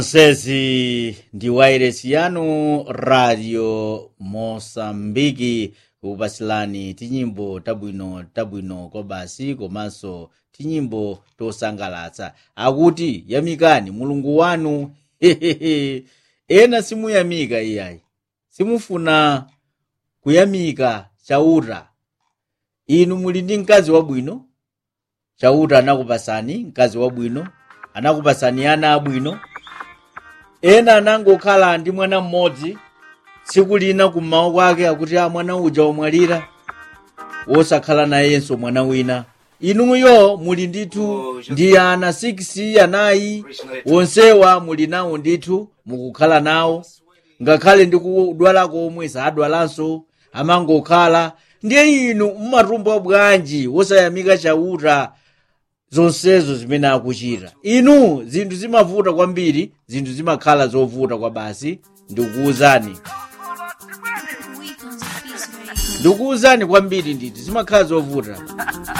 sezi ndi wairesi yanu radio mosambiki kupasilani tinyimbo tabwino tabwino kobasi komanso tinyimbo tosangalatsa akuti yamikani mulungu wanu hehehe ena simuyamika iyayi simufuna kuyamika chauta inu muli ndi mkazi wabwino chauta anakupasani mkazi wabwino anakupasani ana abwino ena anangokhala ndi mwana mmodzi tsiku lina kummawa kwake akuti a mwana uja wamwalira wosakhala nayenso mwana wina inuyo muli ndithu ndi ana 6 anayi wonsewa muli nawo ndithu mukukhala nawo ngakhale ndi kudwala komwe sadwalanso amangokhala ndiye inu mmatumba bwanji wosayamika chauta zonsezo zimene akuchita inu zinthu zimavuta kwambiri zinthu zimakhala zovuta kwa basi ndikukuwuzani ndikukuwuzani kwambiri ndithu zimakhala zovuta